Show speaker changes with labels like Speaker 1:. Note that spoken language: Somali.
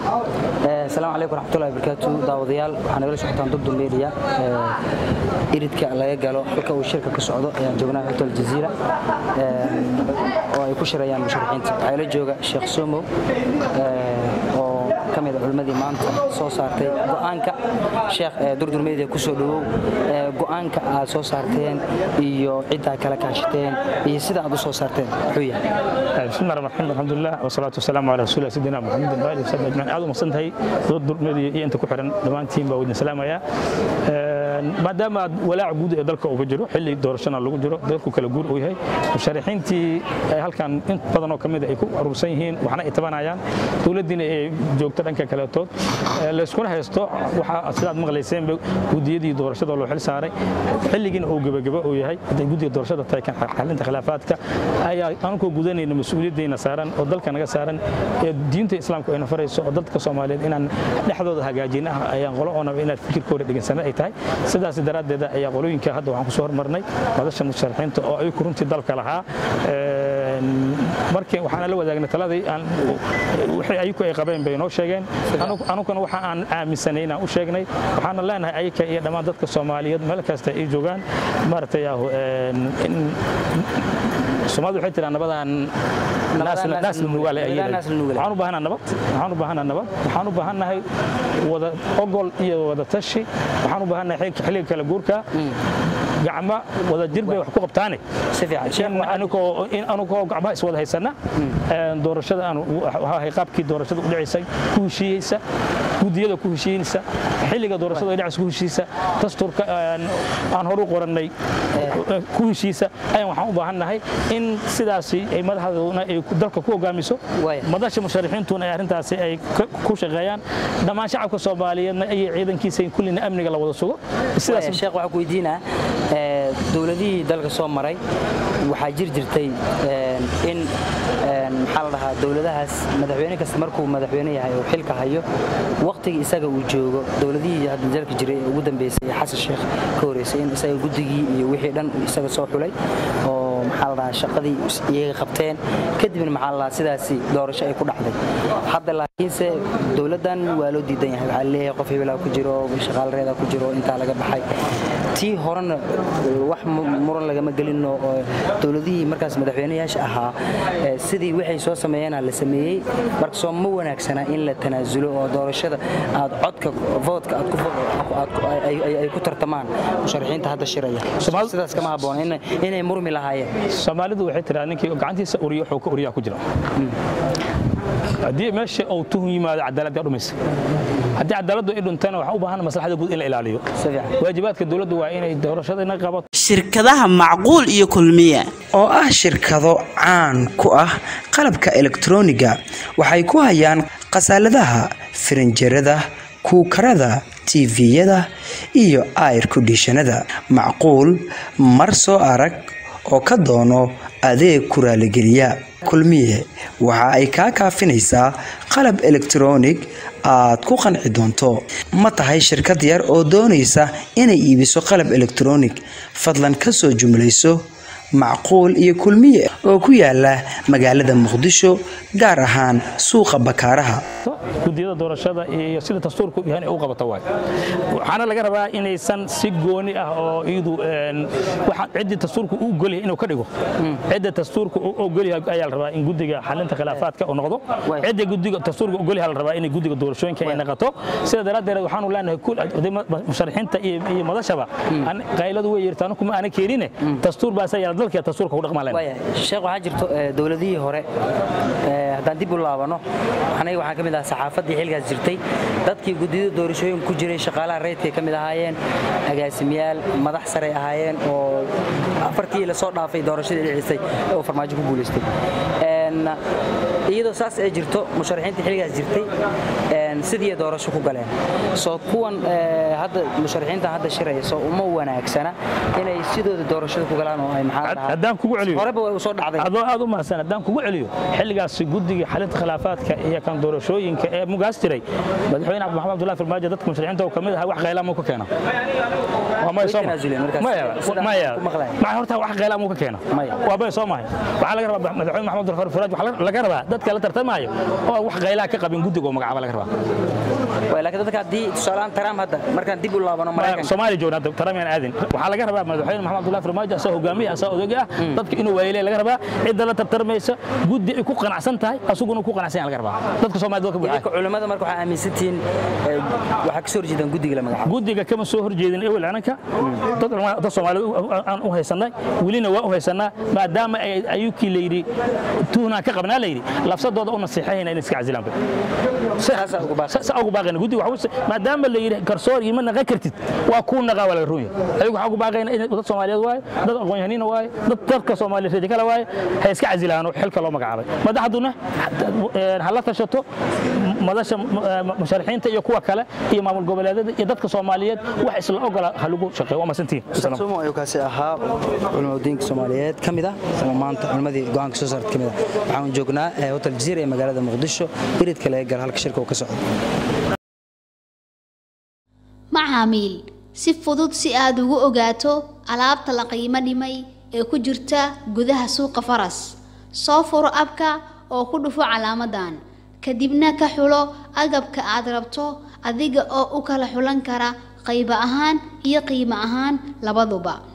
Speaker 1: asalaamu calaykum waraxmatullahi wabarakaatu daawadayaal waxaa nagala socotaan dubdu media iridka laga galo halka uu shirka ka socdo ayaan joognaa hotel jaziira oo ay ku shirayaan musharaxiinta waxaa ila jooga sheekh somow oo ka mid a culimmadii maanta soo saartay go'aanka sheekh durdur media ku soo dhowow go'aanka aad soo saarteen iyo ciddaa kala kaashateen iyo sida aad u soo saarteen muxuu yahay
Speaker 2: بسم الله الرحمن الرحيم الحمد لله والصلاة والسلام على رسول الله سيدنا محمد وآله وصحبه أجمعين aad u maqsantahay dad durmadi iyo inta ku xiran dhammaantiin baa wadin salaamaya maadaama aad walaac guud ee dalka uga jiro xilli doorashana lagu jiro dalku kala guur uu yahay musharaxiintii ay halkan in badan oo kamid ay ku aruursan yihiin waxna ay tabanayaan dowladdiina ay joogto dhanka kaleetood layskuna haysto waxaa sidaad maqlayseenba gudiyadii doorashada loo xil saaray xilligiina uu gebageba uu yahay hadday guddiga doorashada tahay kan xalinta khilaafaadka ayaa anukoo gudanayna mas-uuliyaddeena saaran oo dalka naga saaran ee diinta islaamku ayna farayso oo dadka soomaaliyeed inaan dhexdooda hagaajina ah ayaan qolo oonaba inaad fikirkooda dhegensana ay tahay sidaas daraaddeeda ayaa qolooyinka hadda waxaan kusoo hormarnay madasha musharaxiinta oo ay runtii dalka lahaa markii waxaana la wadaagnay taladii aan wixii ayaku ay qabeen bay noo sheegeen anuguna waxa aan aaminsanay inaan u sheegnay waxaana leenahay ayaka iyo dhammaan dadka soomaaliyeed meel kasta ay joogaan maaragtay soomaalidu waxay tiraa nabadan naas la nugaale waxaan u baahanaa nabad waxaan u baahanaa nabad waxaan u baahannahay wada ogol iyo wada tashi waxaan u baahannahay xilliga kala guurka gacmo wada jir bay wax ku qabtaane anugoo gacmaha iswada haysana doorashada aan qaabkii doorashada u dhacaysay ku heshiiyeysa gudiyada ku heshiinaysa xilliga doorashada ay dhacaysa ku heshiisa dastuurka aan horu qorannay ku heshiisa ayaan waxaan u baahannahay in sidaasi ay madaxdoona ay dalka ku hogaamiso madasha musharaxiintuna ay arrintaasi ay ku shaqeeyaan dhammaan shacabka soomaaliyeedna iyo ciidankiisa in kullina amniga la wada sugo
Speaker 1: sidaas sheekh waxaan ku weydiinaa dowladihii dalka soo maray waxaa jir jirtay in maxaa la dhahaa dowladahaas madaxweyne kasta markuu madaxweyne yahay oo xilka hayo waqtigii isaga uu joogo dowladihii hadda dalka jiray ee ugu dambeysay ee xasan sheekh ka horeysay in isaga guddigii iyo wixii dhan isaga soo xulay oo maxaa la dhahaa shaqadii iyaga qabteen kadibna maxaa la dhahaa sidaasi doorasho ay ku dhacday hadda laakiinse dowladdan waa loo diidan yahay waxaa leeyahay qof hebelaa ku jiro shaqaalareeda ku jiro intaa laga baxay tii horena wax muran lagama gelino oo dowladihii markaas madaxweynayaasha ahaa sidii waxay soo sameeyeenaa la sameeyey marka soo ma wanaagsana in la tanaasulo oo doorashada aad codka voodka ay ku tartamaan musharaxiinta hadda shiraya sidaas kama habboon inay murmi lahaayeen
Speaker 2: soomaalidu waxay tiraa ninkii gacantiisa uriyo wuxuu ka uriyaa ku jira haddii meesha uu tuhun yimaado cadaaladda dhumaysa haddii cadaaladdu ay dhuntana waxaa u baahan maslaxada guud in la ilaaliyo waajibaadka dowladdu waa inay doorashadana qabato
Speaker 3: shirkadaha macquul iyo kulmiye
Speaker 4: oo ah shirkado caan ku ah qalabka elektroniga waxay ku hayaan khasaaladaha firinjerada kuukarada tiviyada iyo ayr kondishanada macquul mar soo arag oo ka doono adeeg ku raaligeliya kulmiye waxa ay kaa kaafinaysaa qalab elektronig aad ku qanci doonto ma tahay shirkad yar oo doonaysa inay iibiso qalab elektronig fadlan ka soo jumlayso macquul iyo kulmiye oo ku yaala magaalada muqdisho gaar ahaan suuqa bakaaraha
Speaker 2: gudiyada doorashada iyo sida dastuurku yahay inay u qabato waay waxaana laga rabaa inaysan si gooni ah oo iyadu waxaan ciddii dastuurku u ogolyahay inuu ka dhigo cidda dastuurka u ogolyahay ayaa la rabaa in guddiga xalinta khilaafaadka uu noqdo cidda guddiga dastuurka ogolyahay la rabaa inay guddiga doorashooyinka ay noqoto sida daraaddeed waxaanu leenahay musharaxiinta iyo madashaba qayladu way yirtaan kuma aana keenine dastuur baas ayaa dalka dastuurka ku dhaqmaa leenahay
Speaker 1: sheekh waxaa jirto dowladihii hore haddaan dib u laabano aniga waxaan ka mid ahaa saxaafaddii xilkaas jirtay dadkii guddiyada doorashooyin ku jiray shaqaalaha reydkay ka mid ahaayeen agaasimayaal madax saray ahaayeen oo afartii la soo dhaafay doorashadii dhicisay oo farmaajo ku guulaystay iyadoo saas ay jirto musharaxiinta xilligaas jirtay sidii doorasho ku galeen soo kuwan hadda musharaxiinta hadda shiraya soo uma wanaagsana inay sidooda doorashada ku galaan oo ay
Speaker 2: haddaan kugu celiyo
Speaker 1: horeba way usoo dhacday
Speaker 2: adoo aad u mahadsan haddaan kugu celiyo xilligaasi guddiga xalinta khilaafaadka iyo kan doorashooyinka ee mugaas jiray madaxweyne maxamed abdullahi farmaajo dadka musharaxiinta oo kamid ahaa wax qaylaamuu ka keena horta wax qaylaamuu ka keena waa bay soo mahay waxaa laga rabaa madaxweyne maxamed abdullahi farmaajo waxaa laga rabaa dadka la tartamaayo oo wax qaylaha ka qabin guddiga oo magacaaba laga rabaa
Speaker 1: Waay, laakiin dadka haddii tusaalehaan Trump hadda markaan dib u laabano Maraykanka
Speaker 2: soomaaliya joogna hadda taramiyaan aadin waxaa laga rabaa madaxweyne maxamed abdullahi farmaajo asaa hogaamiye asaa odogi ah dadka inuu waayelay laga rabaa cidda la tartarmaysa guddi ay ku qanacsan tahay asuguna ku qanacsan yahay laga rabaa dadka soomaaliyed waa ka buuxaa
Speaker 1: idinka culimada marka waxaa aaminsantihiin eh, waxaa ka soo horjeedaan guddiga la magacaabo
Speaker 2: guddiga kama soo horjeedin ewel ananka dad culama- dad soomaali aan u haysanay welina waa u haysanaa maadaama ay- ayukii layidhi tuhnaan ka qabnaa layidhi lafsadooda u nasiixayna inay iska casilaan bay
Speaker 1: Saasaa ugu baaqay.
Speaker 2: sa ugu baaqayna guddiga waxa u- maadaama la yidhi garsoor iyo ma naqan kartid waa kuu naqaa waa laga roon yahay ayagu waxaa ugu baaqayna in dad soomaaliyeed waaye dad aqoon-yahaniina waaye dad dadka soomaaliyeed reedi kale waaye ha iska casilaano xilka loo magacaabay madaxduna eh, ha la tashato madasha eh, musharaxiinta iyo kuwa kale iyo maamul goboleedyada iyo dadka soomaaliyeed wax isla ogola ha lagu shaqeeyo waa masantiin
Speaker 1: sumo ayuu kaasi ahaa culimadiinka soomaaliyeed ka mid ah ama maanta culimadii go'aanka soo saarta ka mid ah waxaan joognaa eh, hotel jazeera ee magaalada muqdisho biridka laga gala halka shirka uu ka socdo
Speaker 5: macaamiil si fudud si aad ugu ogaato alaabta la qiimo dhimay ee ku jirta gudaha suuqa faras soo furo abka oo ku dhufo calaamadan kadibna ka xulo agabka aad rabto adiga oo u kala xulan kara qaybo ahaan iyo qiimo ahaan labaduba